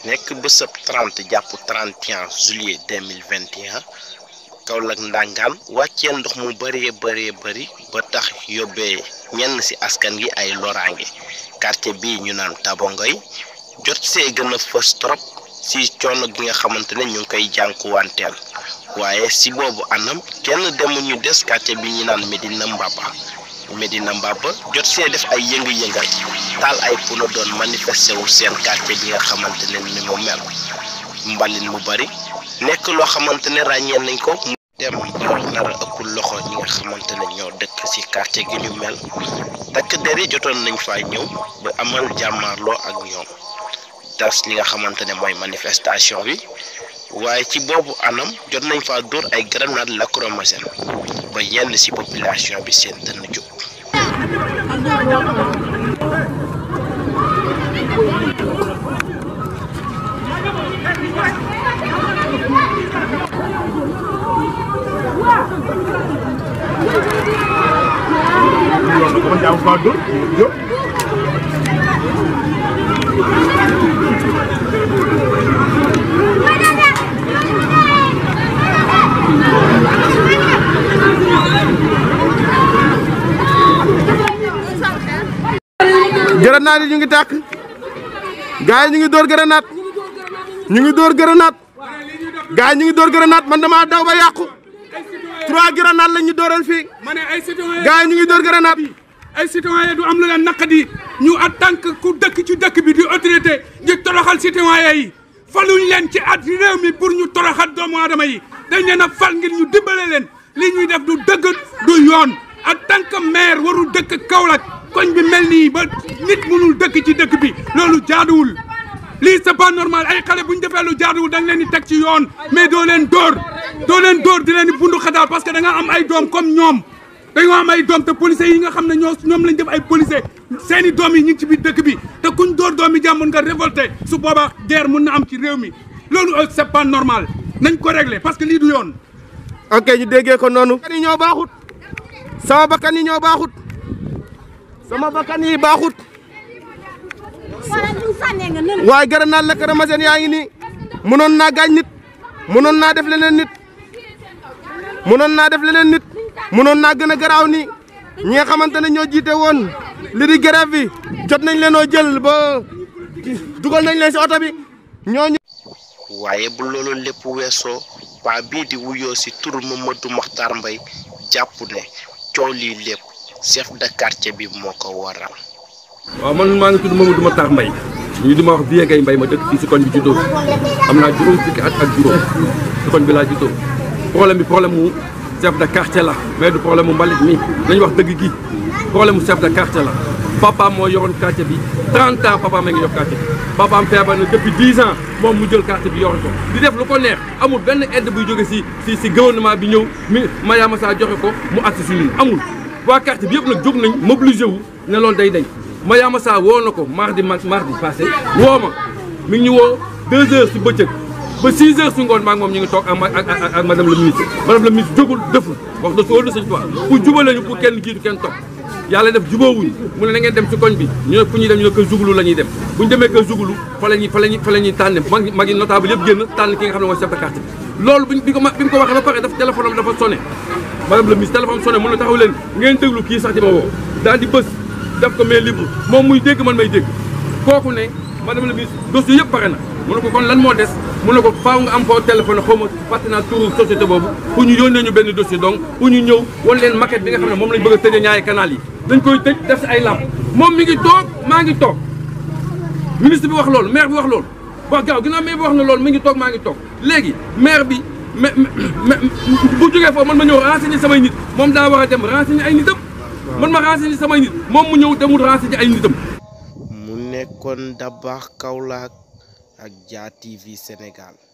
nekk bésëb 30 jàpp 31 juillet 2021 Kaolack Ndangaan wàccee ndox mu bëree bëree bëri ba tax yóbbee ñenn ci askan gi ay loraange quartier bii ñu naan Tabongoy jot see gën a fës trop ci coono gi nga xamante ne ñu ngi koy jànkuwanteel waaye ci boobu anam kenn demul ñu des quartier bi ñu naan Medina Mbaba Medina Mbaba jot see def ay yëngu-yëngal taal ay puno doon manifesté wu seen quartier bi nga xamante ne ni mu mel mbalin mu bari nekk loo xamante ne ràññee nañ ko mu dem ba nar a ëpp loxo ñi nga xamante ne ñoo dëkk ci quartier gi ñu mel takk der yi jotoon nañ faa ñëw ba amal jàmmaarloo ak ñoom tas li nga xamante ne mooy manifestation bi waaye ci boobu anam jot nañ faa dóor ay grenade lacrymogène ba yenn ci population bi seen dënn jóg grenade yi ñu ngi tàkk gars yi ñu ngi dóor grenade ñu ngi dóor grenade gars yi ñu ngi dóor grenade man damaa daw ba yàqu trois grenade lañ ñu dóoral fii ma ne ay citoyen gars yi ñu ngi dóor grenade ay citoyen du am lu leen naqadi ñu en tant que ku dëkk ci dëkk bi di autorité di toroxal citoyen yi faluñ leen ci at réew mi pour ñu toroxal doomu aadama yi dañ leen a fal ngir ñu dimbale leen li ñuy def du dëgg du yoon en tant que maire warul dëkk Kaolack koñ bi mel nii ba nit mënul dëkk ci dëkk bi loolu jaaduwul lii c'est pas normal ay xale bu ñu defee lu jaaduwul da nga leen di teg ci yoon mais doo leen dóor doo leen dóor di leen di bundu xataal parce que da nga am ay doom comme ñoom dañoo am ay doom te policiers yi nga xam ne ñoo ñoom lañ def ay policiers seeni doom yi ñu ngi ci biir dëkk bi te kuñ dóor doom yi jàmbur nga révolté su boobaa guerre mun na am ci réew mi loolu c'est pas normal nañ ko régler parce que lii du yoon. ok ñu déggee ko noonu bakkan yi ñoo baaxut sama bakkan yi ñoo baaxut sama bakkan yi baaxut waaye grenade lacrymogène yaa ngi nii mënoon naa gaañ nit mënoon naa def leneen nit mënoon naa def leneen nit mënoon naa gën a garaaw nii ñi nga xamante ne ñoo jiite woon li di grève bi jot nañ leenoo jël ba dugal nañ leen si oto bi ñooñu waaye bu loolu lépp weesoo waa bii di wuyoo ci turu Mamadou Makhtar Mbaye jàpp ne coow lii lépp chef de quartier bi moo ko waral. waaw man maa ngi tudd Mamadou Makhtar Mbaye ñu di ma wax Vieux Gueye Mbaye ma dëkk fii si koñ bi juddoo am naa juróom fukki at ak juróom si koñ bi laa juddoo problème bi problème mu chef de quartier la mais du problème mu mbalit mi nañu wax dëgg gi problème mu chef de quartier la papaam moo yoroon quartier bi 30 ans papaam a ngi yor quartier bi papaam feebar na depuis 10 ans moom mu jël quartier bi yor ko di def lu ko neex amul benn aide buy jóge si si si gouvernement bi ñëw mi Mariama Sarr joxe ko mu agsi si ñun amul waa quartier bi yëpp nag jóg nañ mobilisé wu ne loolu day dañ Mariama Sarr woo na ko mardi mardi passé woo ma mi ngi ñu woo 2 heures si bëccëg ba 6 heures si ngoon maa ngi moom ñu ngi toog ak ak ak madame le ministre madame le ministre jógul deful wax de soo de sëñ Tuubaa pour jubale ñu pour kenn jiitu kenn topp yàlla def jubóowuñ mu ne na ngeen dem ci koñ bi ñu ne fu ñuy dem ñu ne kër jugulu la ñuy dem bu ñu demee kër jugulu fa la ñuy fa la ñuy fa la ñuy tànn mag mag yi notable yëpp génn tànn ki nga xam ne mooy chef de quartier bi loolu bi ko bi mu ko waxee ba pare daf téléphone am dafa sonné madame le ministre téléphone sonné mun na taxaw leen ngeen déglu kii sax di ma woo daal di bës def ko mais libre moom muy dégg man may dégg kooku ne madame le ministre dossier yëpp pare na mu ne ko kon lan moo des mu ne ko faaw nga am foo téléphone xaw ma fàtte naa turu société boobu pour ñu yónnee ñu benn dossier donc pour ñu ñëw wan leen maquette bi nga xam ne moom lañ bëgg a tëjee ñaari canal yi dañ koy tëj def si ay làmp moom mi ngi toog maa ngi toog ministre bi wax loolu maire bi wax loolu wax gaaw ginnaaw maire bi wax na loolu mi ngi toog maa ngi toog léegi maire bi mais bu jógee foofu man ma ñëw renseigner samay nit moom daa war a dem renseigner ay nitam man ma renseigner samay nit moom mu ñëw demul renseigner ay nitam mu nekkoon Dabakh Kaolack ak Dia TV Sénégal